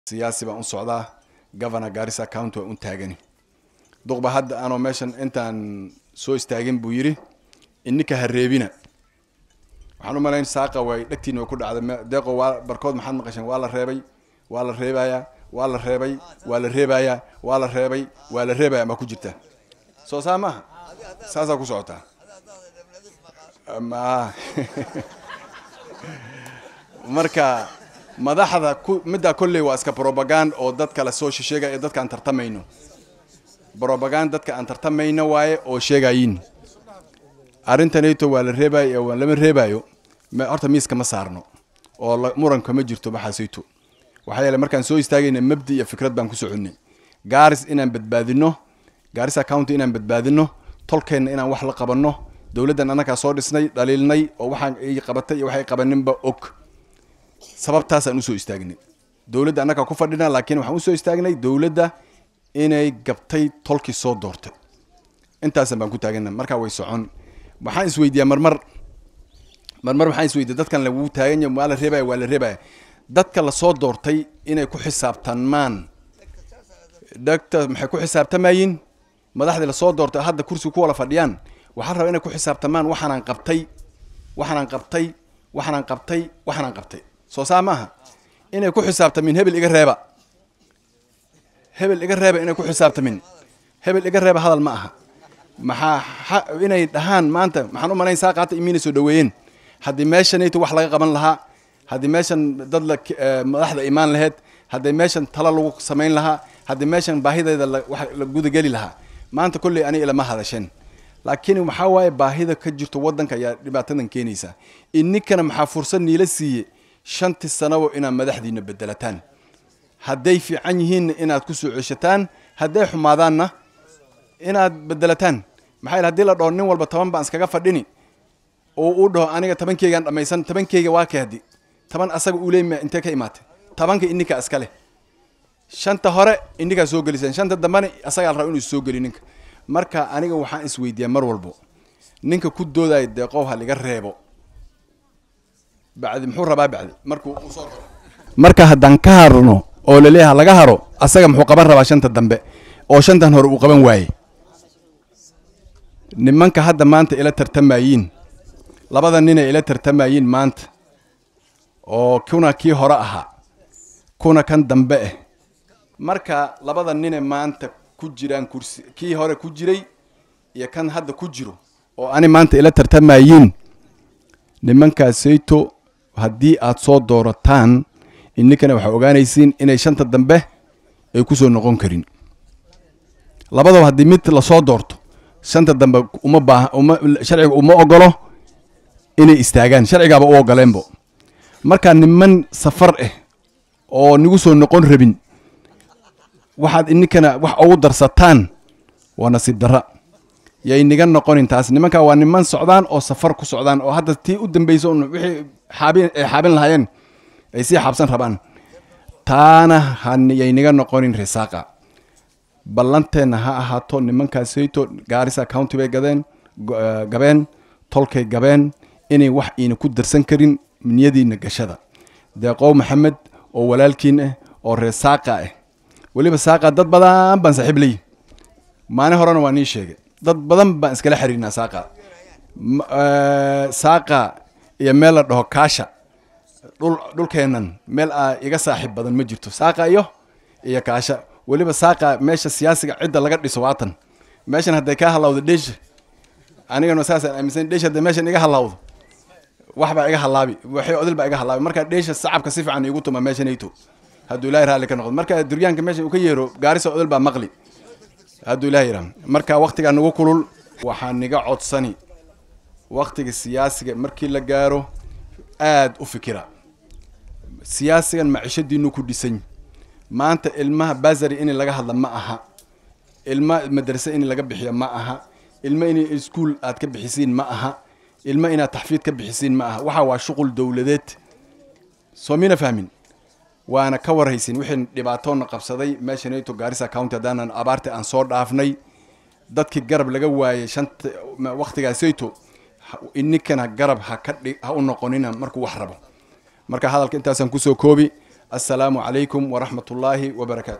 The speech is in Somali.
siyaasi baan u socdaa governor garissa county waan u taagani duqba hadda anoo meeshan intaan soo istaagin buu yidhi ininka ha reebina waxaan u malayn saaqa way dhegtiina way ku dhacday deeqo waa barkood maxaad maqasheen waa la reebay waa la reebayaa waa la reebay waa la reebayaa waa la reebay waa la reebaya maa ku jirta soo saa maaha saasaa ku socotaa ma marka madaxda ku middaa kolley waa iska brobagand oo dad kale soo sheegaya dadka aan tartamayno brobagand dadka aan tartamayno waaye oo sheegayin arrintanayto waa la reebayo waa lama reebayo horta miiska ma saarno oo muranka ma jirto maxaasayto waxaa yeele markaan soo istaagayna mabdi iyo fikrad baan ku soconnay gaaris inaan badbaadino gaarisa county inaan badbaadino tolkeenna inaan wax la qabanno dowladdan annagaa soo dhisnay dhaliilnay oo waxaan ay qabatay iyo waxay qabaninba og sababtaasaan usoo istaagnay dowladda annagaa ku fadhina laakiin waxaan usoo istaagnay dowladda inay gabtay tolkii soo doortay intaasan baan ku taagana markaa way socon waxaan isweydiiyaa marmar marmar waxaan isweydiya dadkan lagu taaganya waa la reebaya waa la reebaya dadka lasoo doortay inay ku xisaabtanmaan dagta maxay ku xisaabtamayin madaxdii lasoo doortay hadda kursiga ku wala fadhiyaan waxaan rabaa inay ku xisaabtamaan waxaanaan qabtay waxaanaan qabtay waxaanaan qabtay waxaanaan qabtay soo saa maaha inay ku xisaabtamin hebel iga reeba hebel iga reeba inay ku xisaabtamin hebel iga reeba hadal ma aha maxaa inay dhahaan maanta maxaan u malayn saa qaata imiina soo dhaweeyeen haddii meeshanayto wax laga qaban lahaa haddii meeshan dad la madaxda imaan laheyd haddii meeshan talo lagu samayn lahaa haddii meeshan baahideeda wax la gudageli lahaa maanta kolley ani ilama hadasheen laakiin waxaa waaye baahida ka jirto waddanka ayaa dhibaatadan keenaysa ininkana maxaa fursad niila siiye shantii sanabo inaad madaxdiina bedelataan hadday fiican yihiinna inaad ku soo ceshataan hadday xumaadaanna inaad bedelataan maxaa yele hadii la dhaho nin walba toban baan iskaga fadhini oo uu dhaho aniga tobankeygaan dhamaysan tobankeyga waa keedi toban asaga uu leeyma intee ka imaatay tobanka ininka iska leh shanta hore ininkaa soo geliseen shanta dambena asagaa la raba inuu soo geli ninka marka aniga waxaan isweydiiyaa mar walbo ninka ku doodaya deeqow ha liga reebo bacdi muxuu rabaa bacdi markuu usoo marka haddaan ka harno oo laleeyaha laga haro asaga muxuu qaban rabaa shanta dambe oo shantan hore uu qaban waaye nimanka hadda maanta ila tartamayiin labada ninay ila tartamayiin maanta oo kuna kii hore ahaa kuna kan dambe ah marka labada nine maanta ku jiraan kursi kii hore ku jiray iyo kan hadda ku jiro oo ani maanta ila tartamayiin nimankaasayto haddii aad soo doorataan ininkana waxaa ogaanaysiin inay shanta dambe ay ku soo noqon karin labadaba haddii mid lasoo doorto shanta dambe uma baaha uma sharciga uma ogolo inay istaagaan sharcigaaba u ogoleenbo markaa niman safar ah oo nagu soo noqon rabin waxaad ininkana wax ugu darsataan waa nasiib darra yay niga noqonin taas nimankaa waa niman socdaan oo safar ku socdaan oo hadda tii u dambeysa un wixii xaabin ay xaabin lahaayeen ay sii xaabsan rabaan taana hayay niga noqonin risaaqa ballanteenna ha ahaato nimankaasayto gaarisa county bay gadeen gabeen tolkay gabeen inay wax iina ku darsan karin niyadiina gashada deeqow maxamed oo walaalkiin ah oo reer saaqa ah weliba saaqa dad badan baan saaxiib leeyihi maalin horena waa nii sheegay dad badan baan iskala xiriirnaa saaqa saaqa iyo meel la dhaho kaasha dhul dhulkeennan meel aa iga saaxiib badan ma jirto saaqa iyo iyo kaasha weliba saaqa meesha siyaasiga cidda laga dhiso waatan meeshan hadday kaa halawdo dheesha anigana saasaan aaminsan dheesha hadday meeshan iga halawdo wax baa iga halaabi waxay odil baa iga halaabi marka dheesha sacabka si fiican igu tuma meeshanayto hadduu ilahay raalli ka noqdo marka duryaanka meesha uu ka yeero gaarisa odil baa maqli hadduu ilahay yidhaha marka waktigaa nagu kulul waxaa niga codsani waktiga siyaasiga markii la gaaro aad u fikira siyaasigan macishadiinu ku dhisan maanta ilmaha basary in laga hadla ma aha ilma madrase in laga bixiyo ma aha ilma in iskuol aad ka bixisiin ma aha ilma inaad taxfiid ka bixisiin ma aha waxa waa shuqul dowladeed soo mina fahmin waana ka warhaysin wixii dhibaatoona qabsaday meeshanayto gaarisa county haddaanan abaarta aan soo dhaafnay dadkii garab laga waayay shanta waktigaasayto ininkana garab ha ka dhi ha u noqonina markuu wax rabo marka hadalka intaasaan kusoo koobi assalaamu calaykum waraxmat ullaahi wabarakaatu